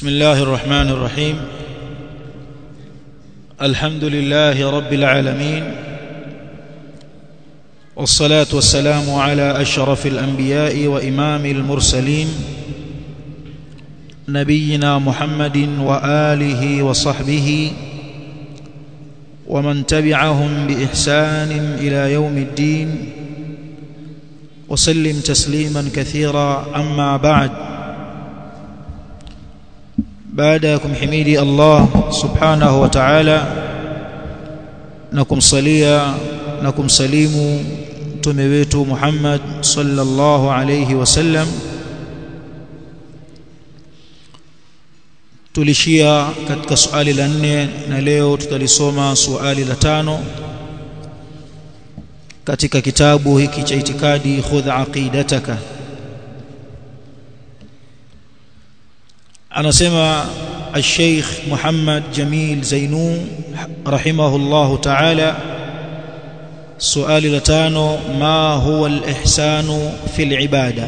بسم الله الرحمن الرحيم الحمد لله رب العالمين والصلاة والسلام على أشرف الأنبياء وإمام المرسلين نبينا محمد وآله وصحبه ومن تبعهم بإحسان إلى يوم الدين وسلم تسليما كثيرا أما بعد baada ya kumhimidi Allah subhanahu wa ta'ala na kumsalia na kumsalimu mtume wetu Muhammad sallallahu alayhi wasallam tulishia katika swali la nne na leo tutalisoma swali la tano katika kitabu hiki cha itikadi khudh aqidataka anasema الشيخ محمد جميل زينو رحمه الله تعالى سؤال لتانو ما هو الإحسان في العبادة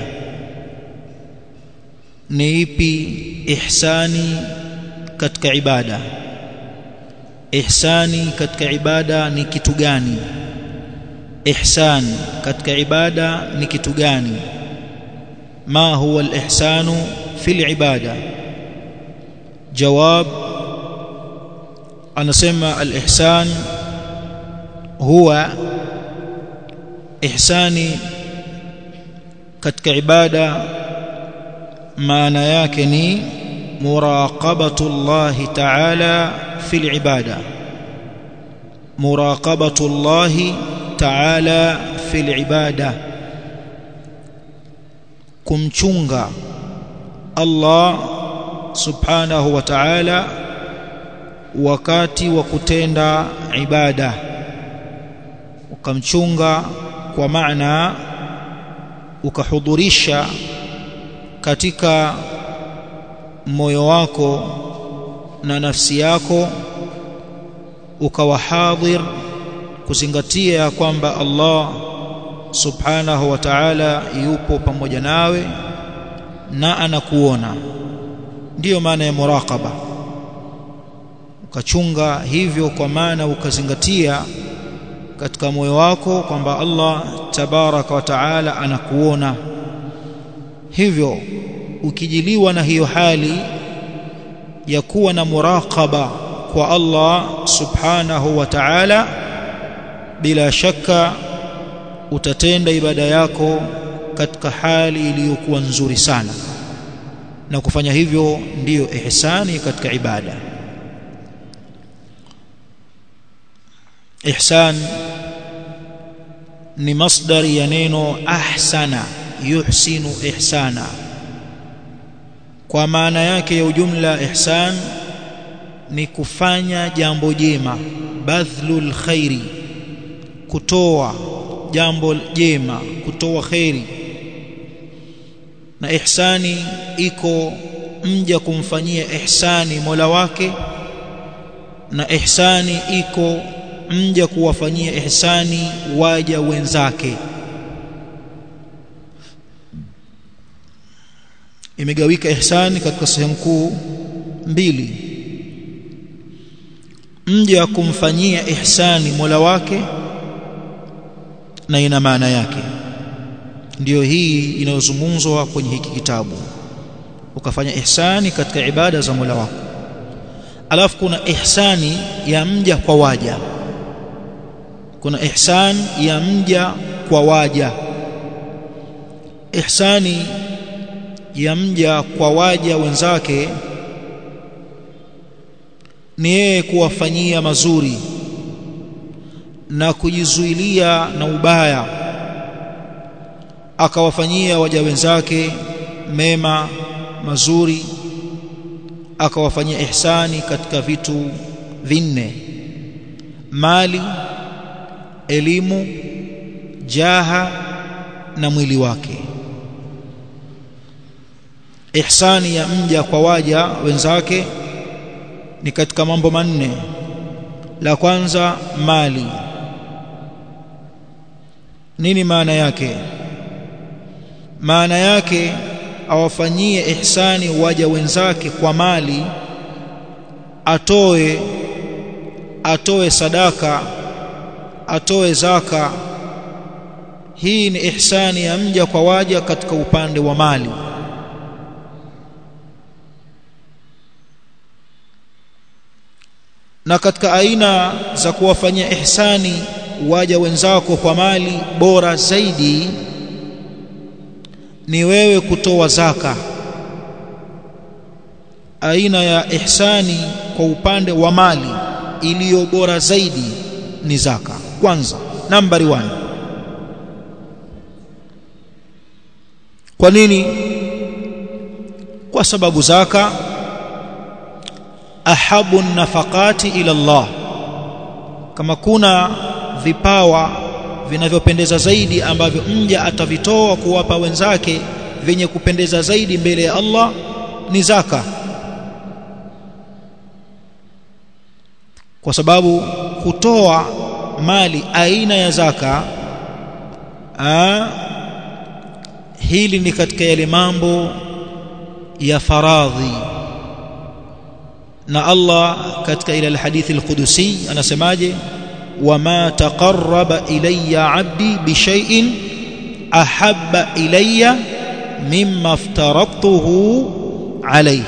نيبي إحساني كتك عبادة إحساني كتك عبادة نكتغاني إحسان كتك عبادة نكتغاني ما هو الإحسان في العبادة جواب anasema al-ihsan huwa ihsani katika ibada maana yake ni muraqabatu Allah ta'ala fil ibada muraqabatu Allah ta'ala fil ibada kumchunga Allah subhanahu wa ta'ala wakati wa kutenda ibada ukamchunga kwa maana ukahudhurisha katika moyo wako na nafsi yako ukawa hadhir kuzingatia kwamba Allah subhanahu wa ta'ala yupo pamoja nawe na anakuona ndiyo maana ya muraqaba ukachunga hivyo kwa maana ukazingatia katika moyo wako kwamba Allah tabaraka wa taala anakuona hivyo ukijiliwa na hiyo hali ya kuwa na muraqaba kwa Allah subhanahu wa ta'ala bila shaka utatenda ibada yako katika hali iliyokuwa nzuri sana na kufanya hivyo ndiyo ihsani katika ibada ihsan ni masdari ya neno ahsana yuhsinu ihsana kwa maana yake ya ujumla ihsan ni kufanya jambo jema badhlul khairi kutoa jambo jema kutoa khairi na ihsani iko mja kumfanyia ihsani Mola wake na ihsani iko mja kuwafanyia ihsani waja wenzake imegawika ihsani katika sehemu kuu mbili mja kumfanyia ihsani Mola wake na ina maana yake ndiyo hii inayozungumzwa kwenye hiki kitabu ukafanya ihsani katika ibada za Mola wako alafu kuna ihsani ya mja kwa waja kuna ihsan ya mja kwa waja ihsani ya mja kwa waja wenzake ni yeye kuwafanyia mazuri na kujizuilia na ubaya akawafanyia waja wenzake mema mazuri akawafanyia ihsani katika vitu vinne mali elimu jaha na mwili wake ihsani ya mja kwa waja wenzake ni katika mambo manne la kwanza mali nini maana yake maana yake awafanyie ihsani waja wenzake kwa mali atoe atoe sadaka atoe zaka hii ni ihsani ya mja kwa waja katika upande wa mali na katika aina za kuwafanyia ihsani waja wenzako kwa mali bora zaidi ni wewe kutoa zaka aina ya ihsani kwa upande wa mali iliyo bora zaidi ni zaka kwanza nambari 1 kwa nini kwa sababu zaka ahabu nafaqati ila Allah kama kuna vipawa vinavyopendeza zaidi ambavyo mja atavitoa kuwapa wenzake vyenye kupendeza zaidi mbele ya Allah ni zaka kwa sababu kutoa mali aina ya zaka aa, hili ni katika yale mambo ya faradhi na Allah katika ile alhadithi alqudusi anasemaje wama taqarraba ilayya abdi bishay'in ahabba ilayya mimma aftaradtuhu alayhi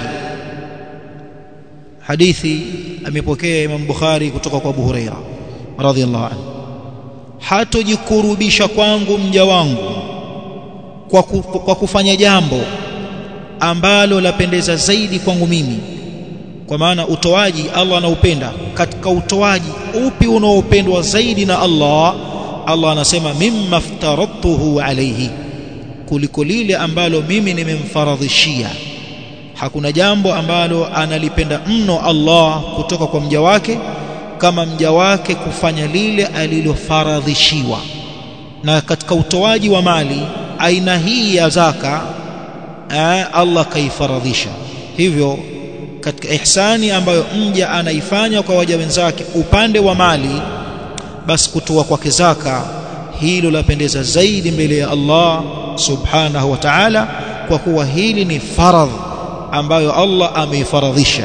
hadithi amepokea Imam Bukhari kutoka kwa Abu Huraira radhiyallahu anhu hatojikurubisha kwangu mja wangu kwa, ku, kwa kufanya jambo ambalo lapendeza zaidi kwangu mimi kwa maana utoaji Allah anaupenda katika utoaji upi unaopendwa zaidi na Allah Allah anasema mimma aftaradtuhu alayhi kuliko lile ambalo mimi nimemfaradhishia hakuna jambo ambalo analipenda mno Allah kutoka kwa mja wake kama mja wake kufanya lile alilofaradhishiwa na katika utoaji wa mali aina hii ya zaka Allah kaifaradhisha hivyo katika ihsani ambayo mja anaifanya kwa waja wenzake upande wa mali basi kutoa kwake zaka hilo lapendeza zaidi mbele ya Allah subhanahu wa ta'ala kwa kuwa hili ni faradh ambayo Allah ameifaradhisha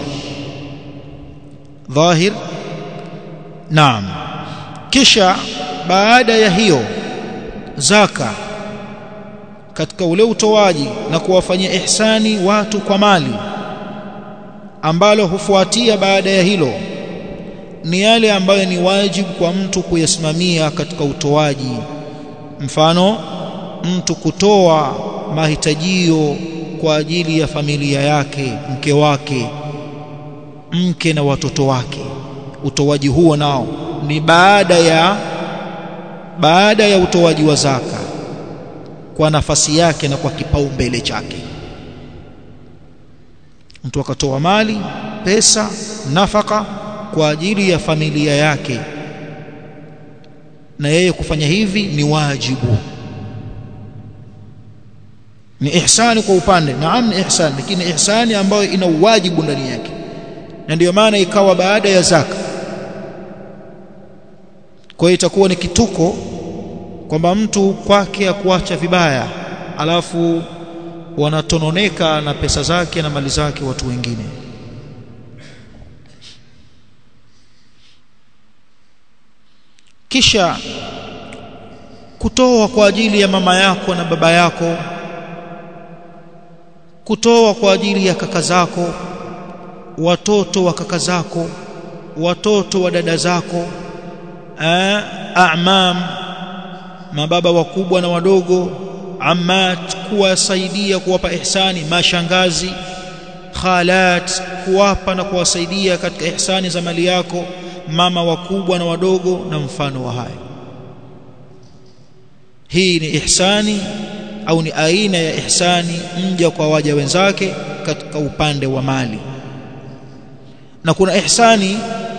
dhahir naam kisha baada ya hiyo zaka katika ule utoaji na kuwafanyia ihsani watu kwa mali ambalo hufuatia baada ya hilo ni yale ambayo ni wajibu kwa mtu kuyasimamia katika utoaji mfano mtu kutoa mahitajio kwa ajili ya familia yake mke wake mke na watoto wake utoaji huo nao ni baada ya baada ya utoaji wa zaka kwa nafasi yake na kwa kipaumbele chake mtu akatoa mali pesa nafaka kwa ajili ya familia yake na yeye kufanya hivi ni wajibu ni ihsani kwa upande naam ni ihsani lakini ihsani ambayo ina uwajibu ndani yake na ndiyo maana ikawa baada ya zaka kwa hiyo itakuwa ni kituko kwamba mtu kwake akuacha vibaya alafu wanatononeka na pesa zake na mali zake watu wengine kisha kutoa kwa ajili ya mama yako na baba yako kutoa kwa ajili ya kaka zako watoto wa kaka zako watoto wa dada zako a'mam mababa wakubwa na wadogo ammat kuwasaidia kuwapa ihsani mashangazi khalat kuwapa na kuwasaidia katika ihsani za mali yako mama wakubwa na wadogo na mfano wa haya hii ni ihsani au ni aina ya ihsani mja kwa waja wenzake katika upande wa mali na kuna ihsani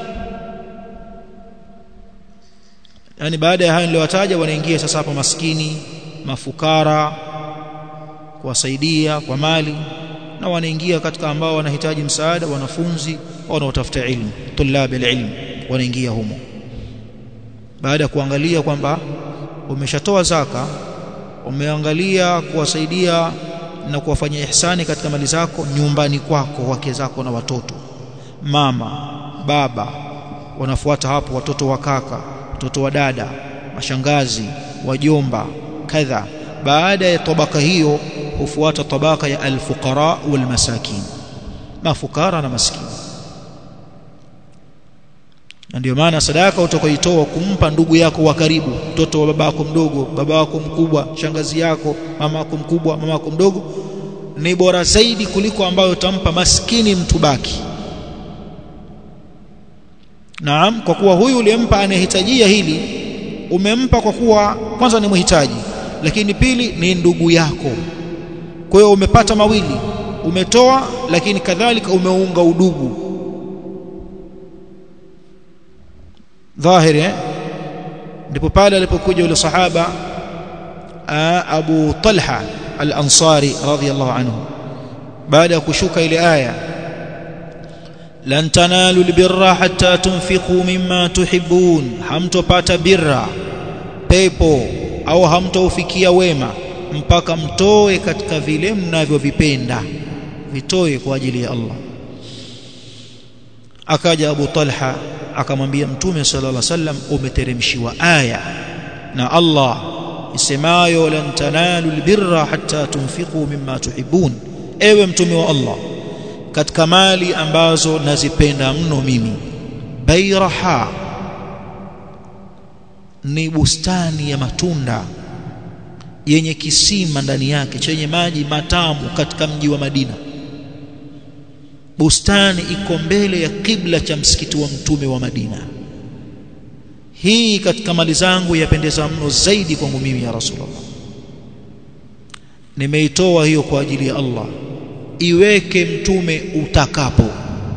yani baada ya hayo niliwataja wanaingia sasa hapa maskini mafukara kuwasaidia kwa mali na wanaingia katika ambao wanahitaji msaada wanafunzi wanaotafuta ilmu tulabi ilmu wanaingia humo baada ya kuangalia kwamba umeshatoa zaka umeangalia kuwasaidia na kuwafanyia ihsani katika mali zako nyumbani kwako wake zako na watoto mama baba wanafuata hapo watoto wa kaka watoto wa dada mashangazi wajomba kadha baada ya tabaka hiyo hufuata tabaka ya alfuqara walmasakin mafukara na maskini na ndio maana sadaka utakayoitoa kumpa ndugu yako wa karibu mtoto wa baba yako mdogo baba wako mkubwa shangazi yako mama yako mkubwa mama yako mdogo ni bora zaidi kuliko ambayo utampa maskini mtu baki Naam kwa kuwa huyu uliyempa anahitajia hili umempa kwa kuwa kwanza ni mhitaji lakini pili ni ndugu yako kwa hiyo umepata mawili umetoa lakini kadhalika umeunga udugu dhahiri eh? ndipo pale alipokuja yule sahaba Abu Talha al-Ansari radhiyallahu anhu baada ya kushuka ile aya lan tanalu albirra hatta tunfiqu mimma tuhibbun hamtopata birra pepo au hamtaufikia wema mpaka mtoe katika vile mnavyovipenda vitoe kwa ajili ya Allah akaja Abu Talha akamwambia mtume sallallahu alaihi wasallam umeteremshiwa aya na Allah isemayo lan tanalu albirra hatta tunfiqu mimma tuhibbun ewe mtume wa Allah katika mali ambazo nazipenda mno mimi bairaha ni bustani ya matunda yenye kisima ndani yake chenye maji matamu katika mji wa Madina bustani iko mbele ya kibla cha msikiti wa mtume wa Madina hii katika mali zangu yapendeza mno zaidi kwangu mimi ya Rasulullah nimeitoa hiyo kwa ajili ya Allah iweke mtume utakapo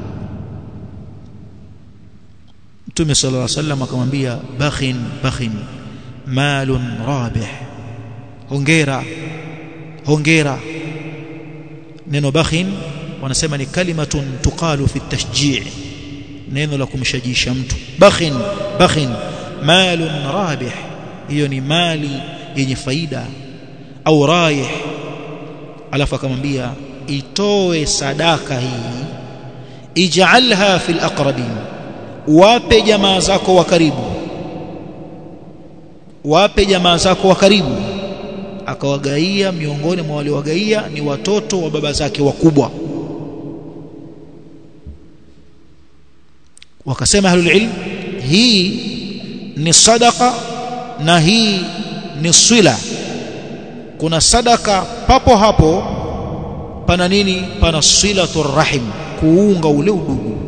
mtume sallallahu alaihi wasallam akamwambia bakhin bakhin malun rabih hongera hongera neno bakhin wanasema ni kalimatun tuqalu fi tashji' neno la kumshajisha mtu bakhin bakhin malun rabih hiyo ni mali yenye faida au raih alafu akamwambia itoe sadaka hii ij'alha fil aqrabin wape jamaa zako wa karibu wape jamaa zako wa karibu akawagaia miongoni mwa waliowagaia ni watoto wa baba zake wakubwa wakasema ahlul ilm hii ni sadaka na hii ni swila kuna sadaka papo hapo pana nini pana silatur rahim kuunga ule udugu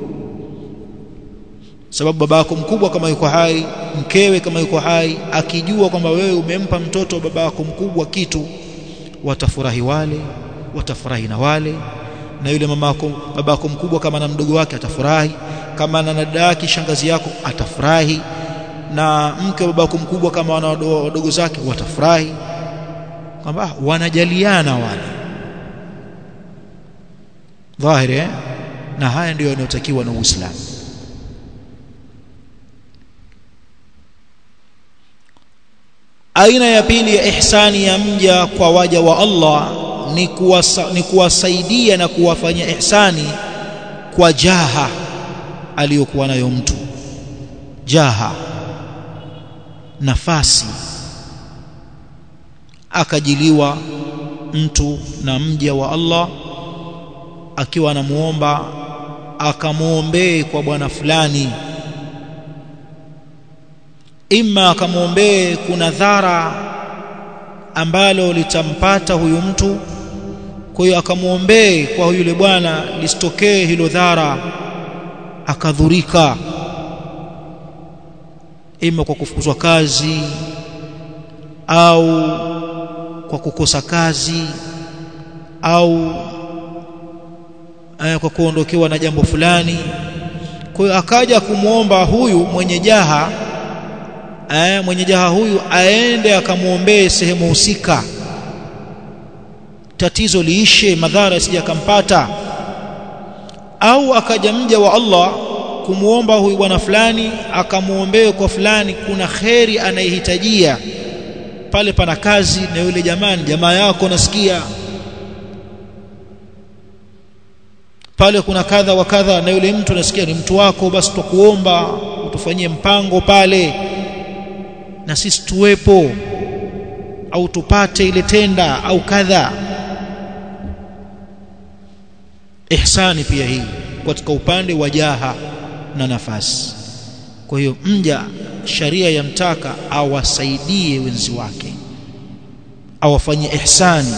sababu babako mkubwa kama yuko hai mkewe kama yuko hai akijua kwamba wewe umempa mtoto wa babako mkubwa kitu watafurahi wale watafurahi na wale na yule mamako babako mkubwa kama na mdogo wake atafurahi kama na dada yake shangazi yako atafurahi na mke wa babako mkubwa kama wana wadogo zake watafurahi kwamba wanajaliana wale dhahiri eh? na haya ndiyo yanayotakiwa na Uislamu aina ya pili ya ihsani ya mja kwa waja wa Allah ni kuwasa, ni kuwasaidia na kuwafanyia ihsani kwa jaha aliyokuwa nayo mtu jaha nafasi akajiliwa mtu na mja wa Allah akiwa anamuomba akamwombee kwa bwana fulani imma akamwombee kuna dhara ambalo litampata huyu mtu kwa hiyo akamwombee kwa yule bwana lisitokee hilo dhara akadhurika ima kwa kufukuzwa kazi au kwa kukosa kazi au eh, kwa kuondokewa na jambo fulani kwa hiyo akaja kumwomba huyu mwenye jaha eh, mwenye jaha huyu aende akamwombee sehemu husika tatizo liishe madhara yasije akampata au akaja mja wa Allah kumwomba huyu bwana fulani akamwombee kwa fulani kuna kheri anayehitajia pale pana kazi na yule jamani jamaa yako nasikia pale kuna kadha wa kadha na yule mtu nasikia ni mtu wako basi tukuomba utufanyie mpango pale na sisi tuwepo au tupate ile tenda au kadha ihsani pia hii katika upande wa jaha na nafasi kwa hiyo mja sharia yamtaka awasaidie wenzi wake awafanyie ihsani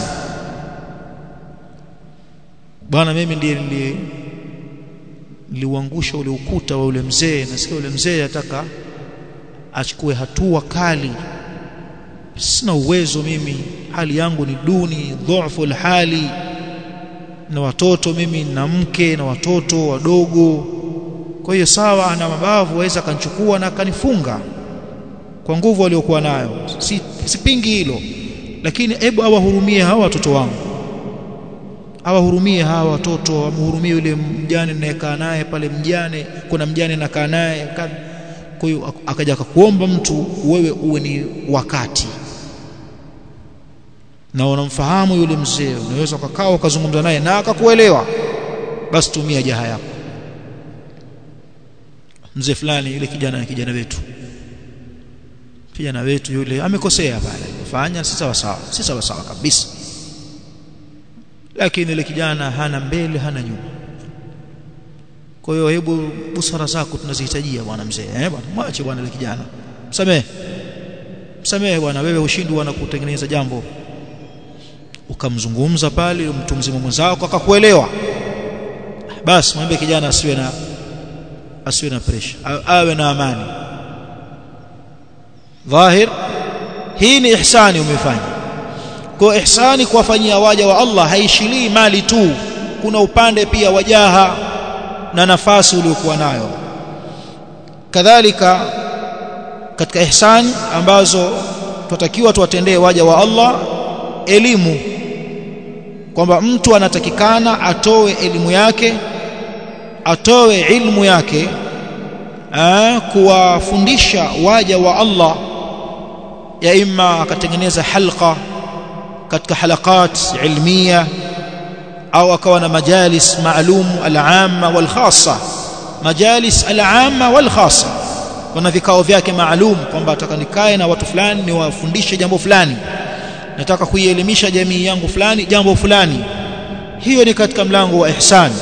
bwana mimi ndiye ndiye niliuangusha ule ukuta wa ule mzee nasikia ule mzee ataka achukue hatua kali sina uwezo mimi hali yangu ni duni dhaifu hali na watoto mimi na mke na watoto wadogo kwa hiyo sawa ana mabavu waweza akanichukua na akanifunga kwa nguvu aliyokuwa nayo si, sipingi hilo lakini hebu awahurumie hawa watoto wangu awahurumie hawa watoto amhurumie yule mjane ninayekaa naye pale mjane kuna mjane nakaa naye kwa hiyo akaja akakuomba mtu wewe uwe ni wakati na unamfahamu yule mzee unaweza ukakaa ukazungumza naye na akakuelewa basi tumia jaha yako mzee fulani yule kijana na kijana wetu kijana wetu yule amekosea pale fanya si sawa sawa si sawa sawa kabisa lakini yule kijana hana mbele hana nyuma kwa hiyo hebu busara zako tunazihitajia bwana mzee eh bwana mwache bwana yule kijana msamehe msamehe bwana wewe ushindi wana kutengeneza jambo ukamzungumza pale mtu mzima mwenzako akakuelewa basi mwambie kijana asiwe na asiwe na pressure awe na amani dhahir hii ni ihsani umefanya kwa ihsani kuwafanyia waja wa Allah haishilii mali tu kuna upande pia wajaha na nafasi uliokuwa nayo kadhalika katika ihsani ambazo tunatakiwa tuwatendee waja wa Allah elimu kwamba mtu anatakikana atoe elimu yake atoe ilmu yake kuwafundisha waja wa Allah ya imma akatengeneza halqa katika halakat ilmia au akawa na majalis maalum al-amma wal khassa majalis al-amma wal khassa kuna vikao vyake maalum kwamba nataka nikae na watu fulani niwafundishe jambo fulani nataka kuielimisha jamii yangu fulani jambo fulani hiyo ni katika mlango wa ihsan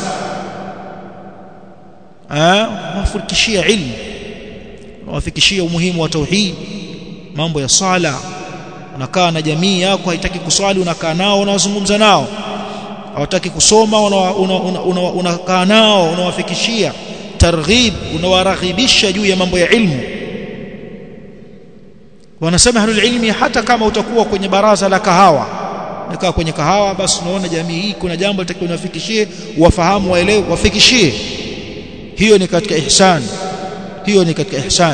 ah wafikishia ilmu wafikishia umuhimu wa tauhid mambo ya sala unakaa na jamii yako haitaki kuswali unakaa nao unawazungumza nao hawataki kusoma unakaa una, una, una, una nao unawafikishia targhib unawaraghibisha juu ya mambo ya ilmu wanasema ahlul ilmi hata kama utakuwa kwenye baraza la kahawa unakaa kwenye kahawa basi unaona jamii hii kuna jambo litakiwa unafikishie wafahamu waelewe wafikishie hiyo ni katika ihsan hiyo ni katika ihsan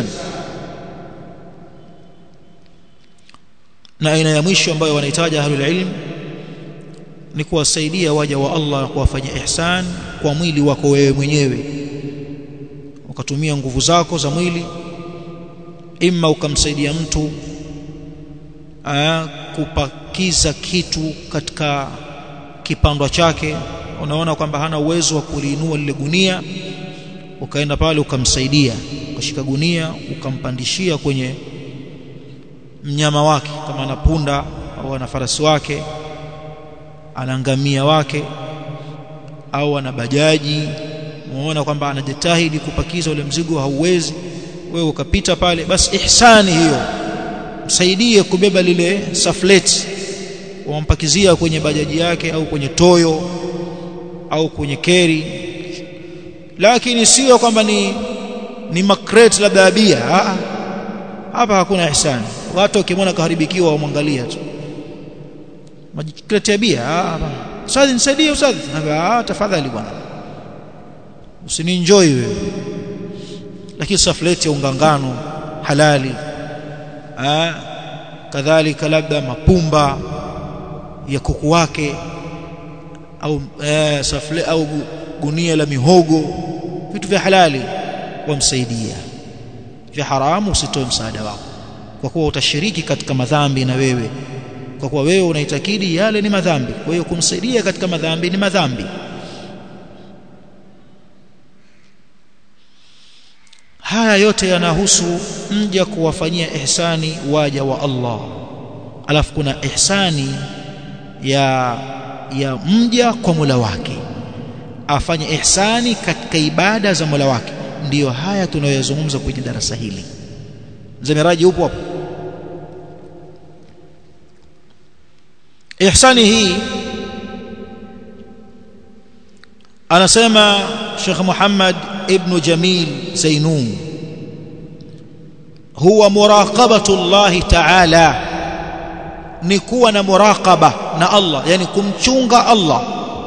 na aina ya mwisho ambayo wanahitaji ahlul ilm ni kuwasaidia waja wa Allah kuwafanyia ihsan kwa mwili wako wewe mwenyewe ukatumia nguvu zako za mwili imma ukamsaidia mtu aa, kupakiza kitu katika kipandwa chake unaona kwamba hana uwezo wa kuliinua lile gunia ukaenda pale ukamsaidia ukashika gunia ukampandishia kwenye mnyama wake kama ana punda au ana farasi wake ana ngamia wake au ana bajaji muona kwamba anajitahidi kupakiza ule mzigo hauwezi wewe ukapita pale basi ihsani hiyo msaidie kubeba lile saflet wampakizia kwenye bajaji yake au kwenye toyo au kwenye keri lakini sio kwamba ni ni makreti labda abia hapa hakuna ihsani watu ukimwona kaharibikiwa wamwangalia tu makreti ya bia ustadhi nisaidie ustadhi ah tafadhali bwana usinienjoy wewe lakini safleti ya ungangano halali ah kadhalika labda mapumba ya kuku wake au eh, safle au gunia la mihogo vitu vya halali wamsaidia vya haramu usitoe msaada wako kwa kuwa utashiriki katika madhambi na wewe kwa kuwa wewe unaitakidi yale ni madhambi kwa hiyo kumsaidia katika madhambi ni madhambi haya yote yanahusu mja kuwafanyia ihsani waja wa Allah alafu kuna ihsani ya ya mja kwa Mola wake afanye ihsani katika ibada za Mola wake ndiyo haya tunayoyazungumza kwenye darasa hili mzee Miraji upo hapo ihsani hii anasema Sheikh Muhammad ibn Jamil Zainun huwa muraqabatu Allah ta'ala ni kuwa na muraqaba na Allah yani kumchunga Allah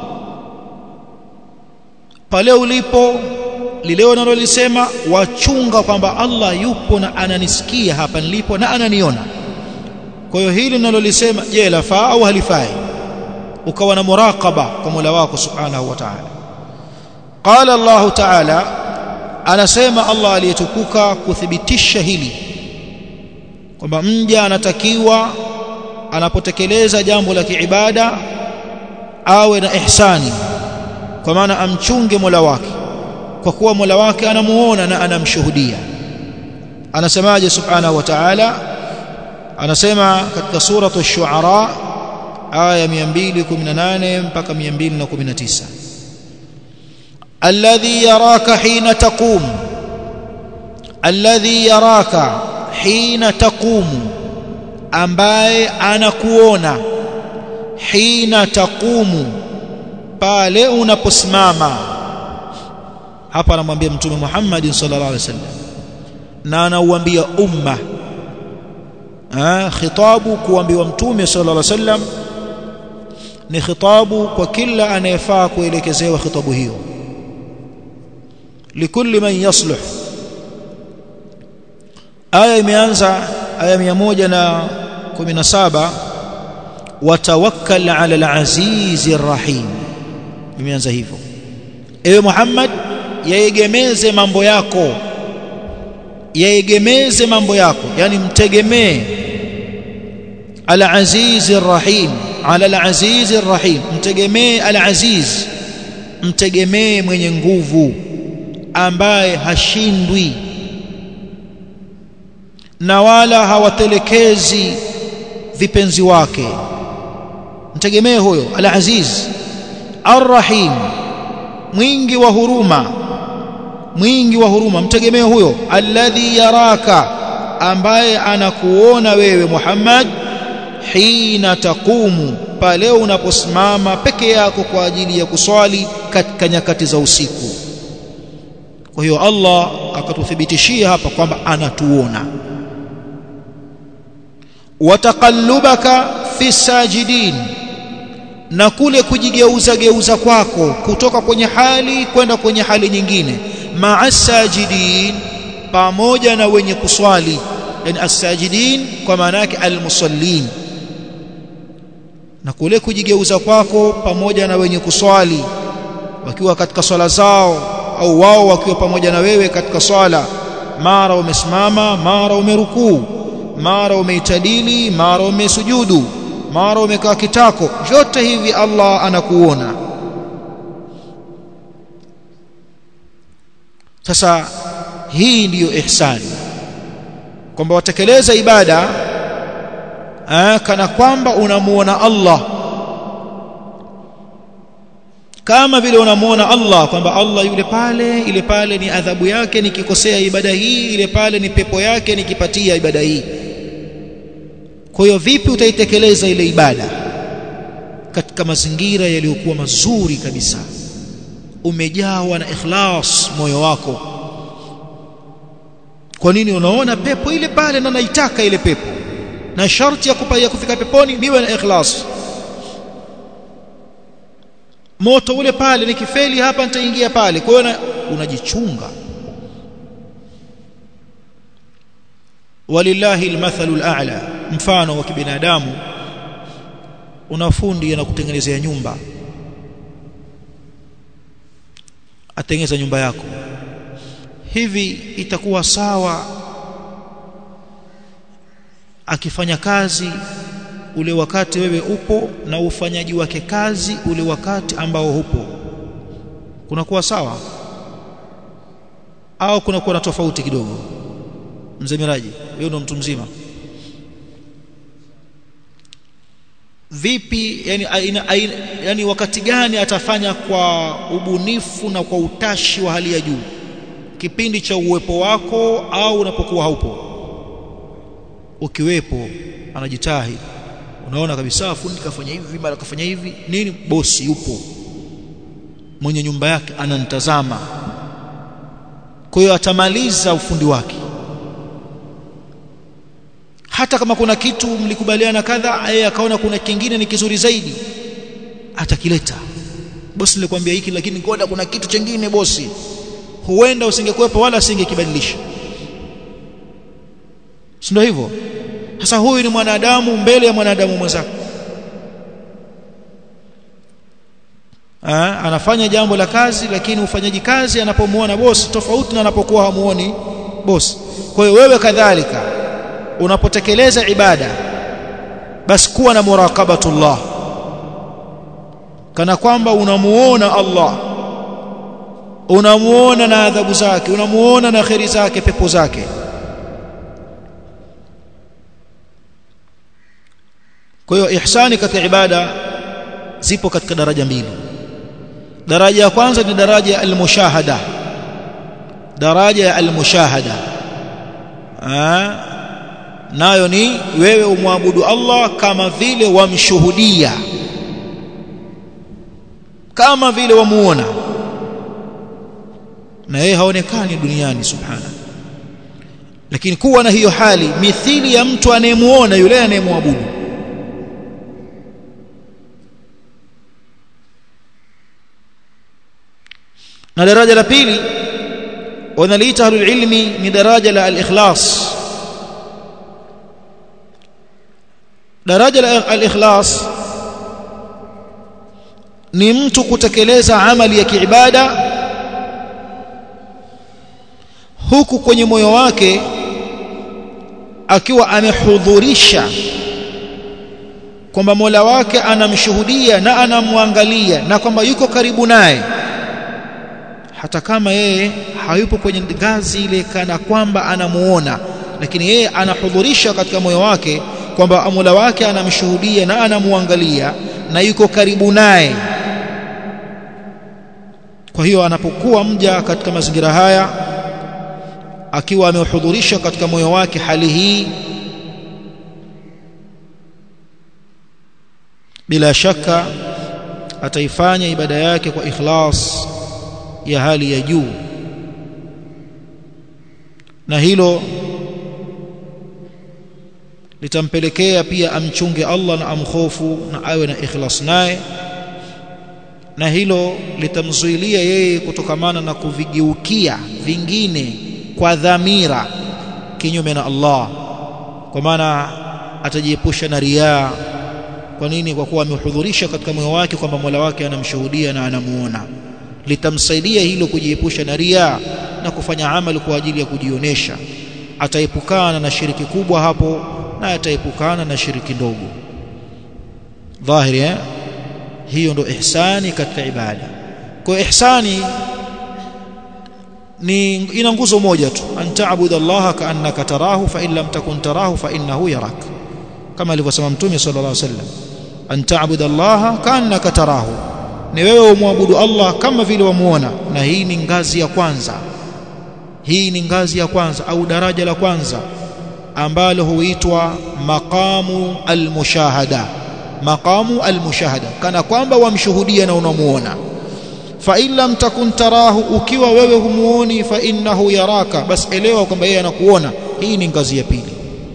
pale ulipo lile unalolisema wachunga kwamba Allah yupo na ananisikia hapa nilipo na ananiona kwa hiyo hili ninalolisema je lafaa au halifai ukawa na muraqaba kwa Mola wako subhanahu wa ta'ala qala Allah ta'ala anasema Allah aliyetukuka kuthibitisha hili kwamba mja anatakiwa anapotekeleza jambo la kiibada awe na ihsani kwa maana amchunge Mola wake kwa kuwa Mola wake anamuona na anamshuhudia anasemaje subhanahu wa ta'ala anasema katika suratu ash-shu'ara aya 218 mpaka 219 alladhi yaraka hina taqum alladhi yaraka hina taqumu ambaye anakuona hina taqumu pale unaposimama hapa anamwambia mtume Muhammad sallallahu alaihi wasallam na anauambia umma ah khitabu kuambiwa mtume sallallahu alaihi wasallam ni khitabu kwa kila anayefaa kuelekezewa khitabu hiyo likulli man yasluh aya imeanza aya 117 watawakkal ala al-azizi rahim imeanza hivyo ewe Muhammad yaegemeze mambo yako yaegemeze mambo yako yani mtegemee al-azizi rahim ala al-azizi rahim mtegemee al-aziz mtegemee mwenye nguvu ambaye hashindwi na wala hawatelekezi vipenzi wake mtegemee huyo al-aziz ar-rahim mwingi wa huruma mwingi wa huruma mtegemee huyo alladhi yaraka ambaye anakuona wewe Muhammad hina taqumu pale unaposimama peke yako kwa ajili ya kuswali katika nyakati za usiku kwa hiyo Allah akatuthibitishia hapa kwamba anatuona wataqallubaka fi sajidin na kule kujigeuza geuza kwako kutoka kwenye hali kwenda kwenye hali nyingine ma'a sajidin pamoja na wenye kuswali yani as-sajidin kwa maana yake al-musallin na kule kujigeuza kwako pamoja na wenye kuswali wakiwa katika swala zao au wao wakiwa pamoja na wewe katika swala mara umesimama mara umerukuu mara umeitadili mara umesujudu mara umekaa kitako vyote hivi Allah anakuona sasa hii ndiyo ihsani kwamba watekeleza ibada aa, kana kwamba unamuona Allah kama vile unamuona Allah kwamba Allah yule pale ile pale ni adhabu yake nikikosea ibada hii ile pale ni pepo yake nikipatia ibada hii kwa hiyo vipi utaitekeleza ile ibada katika mazingira yaliyokuwa mazuri kabisa umejawa na ikhlas moyo wako kwa nini unaona pepo ile pale na naitaka ile pepo na sharti ya kupaya kufika peponi niwe na ikhlas moto ule pale nikifeli hapa nitaingia pale kwa hiyo unajichunga walillahi almathalu al'a mfano wa kibinadamu una fundi anakutengenezea nyumba atengeneza nyumba yako hivi itakuwa sawa akifanya kazi ule wakati wewe upo na ufanyaji wake kazi ule wakati ambao hupo kunakuwa sawa au kuna kuwa na tofauti kidogo mzee Miraji wewe ndo mtu mzima vipi yani, aina, aina, yani wakati gani atafanya kwa ubunifu na kwa utashi wa hali ya juu kipindi cha uwepo wako au unapokuwa haupo ukiwepo anajitahidi unaona kabisa fundi kafanya hivi mara kafanya hivi nini bosi yupo mwenye nyumba yake ananitazama kwa hiyo atamaliza ufundi wake hata kama kuna kitu mlikubaliana kadha yeye akaona kuna kingine ni kizuri zaidi atakileta bosi nilikwambia hiki lakini ngoja kuna kitu chengine bosi huenda usingekuwepo wala asingekibadilisha si ndio hivyo sasa huyu ni mwanadamu mbele ya mwanadamu mwenzake Aa, anafanya jambo la kazi lakini ufanyaji kazi anapomuona bosi tofauti na anapokuwa hamuoni bosi kwa hiyo wewe kadhalika unapotekeleza ibada basi kuwa na muraqabatullah kana kwamba unamuona Allah unamuona na adhabu zake unamuona na kheri zake pepo zake kwa hiyo ihsani katika ibada zipo katika daraja mbili daraja ya kwanza ni daraja ya almushahada daraja ya almushahada nayo ni wewe umwabudu Allah kama vile wamshuhudia kama vile wamuona na yeye haonekani duniani subhana lakini kuwa na hiyo hali mithili ya mtu anayemuona yule anayemwabudu na daraja la pili wanaliita ahlul ilmi ni daraja la al-ikhlas daraja la al-ikhlas ni mtu kutekeleza amali ya kiibada huku kwenye moyo wake akiwa amehudhurisha kwamba Mola wake anamshuhudia na anamwangalia na kwamba yuko karibu naye hata kama yeye hayupo kwenye ngazi ile kana kwamba anamuona lakini yeye anahudhurisha katika moyo wake kwamba Mola wake anamshuhudia na anamuangalia na yuko karibu naye kwa hiyo anapokuwa mja katika mazingira haya akiwa amehudhurisha katika moyo wake hali hii bila shaka ataifanya ibada yake kwa ikhlas ya hali ya juu na hilo litampelekea pia amchunge Allah na amkhofu na awe na ikhlas naye na hilo litamzuilia yeye kutokamana na kuvigeukia vingine kwa dhamira kinyume na Allah kwa maana atajiepusha na riaa kwa nini kwa kuwa amehudhurisha katika moyo wake kwamba Mola wake anamshuhudia na anamuona litamsaidia hilo kujiepusha na riaa na kufanya amali kwa ajili ya kujionesha ataepukana na shiriki kubwa hapo na ataepukana na shiriki ndogo dhahiri eh? hiyo ndo ihsani katika ibada kwa ihsani ni ina nguzo moja tu antaabudu Allah kaannaka tarahu fa in lam takun tarahu fa innahu yarak kama alivyosema mtume sallallahu alaihi wasallam antaabudu Allah kaannaka tarahu ni wewe umwabudu Allah kama vile wamuona na hii ni ngazi ya kwanza hii ni ngazi ya kwanza au daraja la kwanza ambalo huitwa maqamu almushahada maqamu almushahada kana kwamba wamshuhudia na unamuona fa in lam takun tarahu ukiwa wewe humuoni fa innahu yaraka bas elewa kwamba yeye anakuona hii ni ngazi ya pili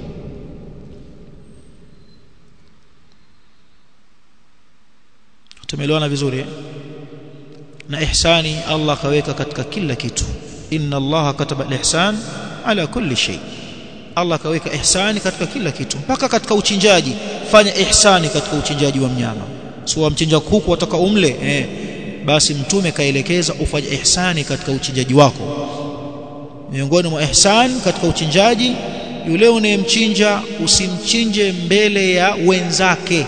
tumeelewana vizuri eh? na ihsani Allah kaweka katika kila kitu inna Allah kataba al-ihsan ala kulli shay Allah kaweka ihsani katika kila kitu mpaka katika uchinjaji fanya ihsani katika uchinjaji wa mnyama sio wamchinja kuku wataka umle eh basi mtume kaelekeza ufanye ihsani katika uchinjaji wako miongoni mwa ihsan katika uchinjaji yule unayemchinja usimchinje mbele ya wenzake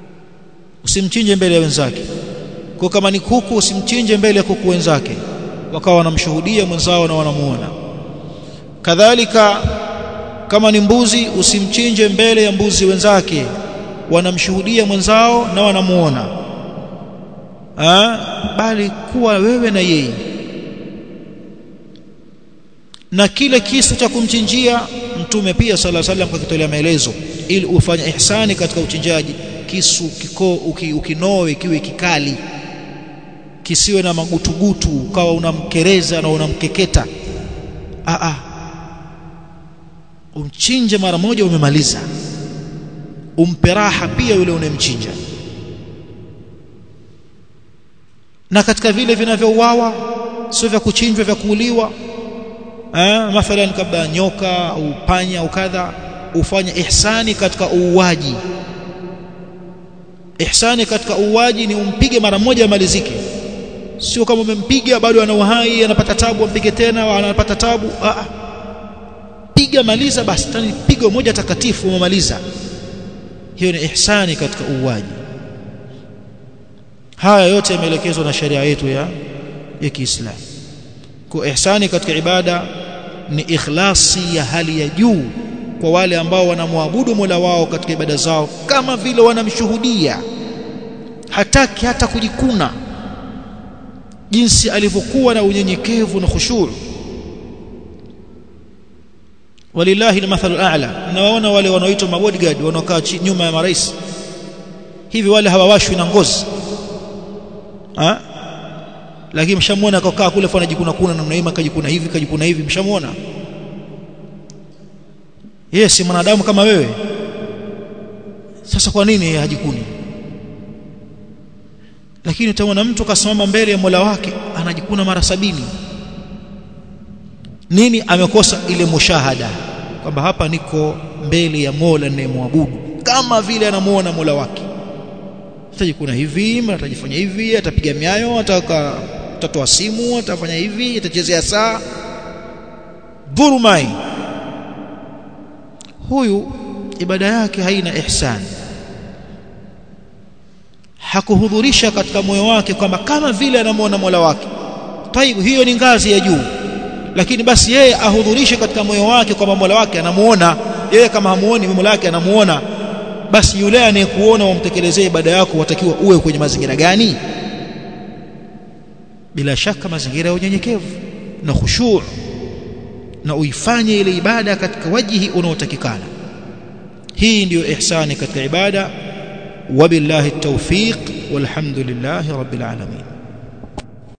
usimchinje mbele ya wenzake kwa kama ni kuku usimchinje mbele ya kuku wenzake wakawa wanamshuhudia mwenzao na wanamuona kadhalika kama ni mbuzi usimchinje mbele ya mbuzi wenzake wanamshuhudia mwenzao na wanamuona bali kuwa wewe na yeye na kile kisu cha kumchinjia mtume pia sala salam kakitolea maelezo ili ufanye ihsani katika uchinjaji kisu kiko uki, ukinoe kiwe kikali kisiwe na magutugutu ukawa unamkereza na unamkeketa a a umchinje mara moja umemaliza umpe raha pia yule unemchinja na katika vile vinavyouawa sio vya kuchinjwa vya kuuliwa eh mathalan kabla nyoka au panya au kadha ufanye ihsani katika uuaji ihsani katika uuaji ni umpige mara moja amalizike sio kama umempiga bado ana uhai anapata tabu ampige tena anapata tabu ah piga maliza basi tani pigo moja takatifu umemaliza hiyo ni ihsani katika uuaji haya yote yameelekezwa na sharia yetu ya ya Kiislamu kwa ihsani katika ibada ni ikhlasi ya hali ya juu kwa wale ambao wanamwabudu Mola wao katika ibada zao kama vile wanamshuhudia hataki hata kujikuna jinsi alivyokuwa na unyenyekevu na khushu' walillahi almathalu a'la nawaona wale wanaoitwa mabodyguard wanaokaa nyuma ya marais hivi wale hawawashwi na ngozi ha? lakini mshamuona akakaa kule fana jikuna kuna namna hii kajikuna hivi kajikuna hivi mshamuona yeye si mwanadamu kama wewe sasa kwa nini yeye hajikuni lakini utaona mtu kasimama mbele ya Mola wake anajikuna mara sabini nini amekosa ile mushahada kwamba hapa niko mbele ya Mola ninayemwabudu kama vile anamuona Mola wake atajikuna hivi atajifanya hivi atapiga miayo ataka atatoa simu atafanya hivi atachezea saa dhurumai huyu ibada yake haina ihsani hakuhudhurisha katika moyo wake kwamba kama vile anamuona Mola wake taibu hiyo ni ngazi ya juu lakini basi yeye ahudhurishe katika moyo wake kwamba Mola wake anamuona yeye kama hamuoni Mola wake anamuona basi yule anayekuona wamtekelezee ibada yako watakiwa uwe kwenye mazingira gani bila shaka mazingira ya unyenyekevu na khushu' na uifanye ile ibada katika wajihi unaotakikana hii ndiyo ihsani katika ibada wabillahi tawfiq walhamdulillahi rabbil alamin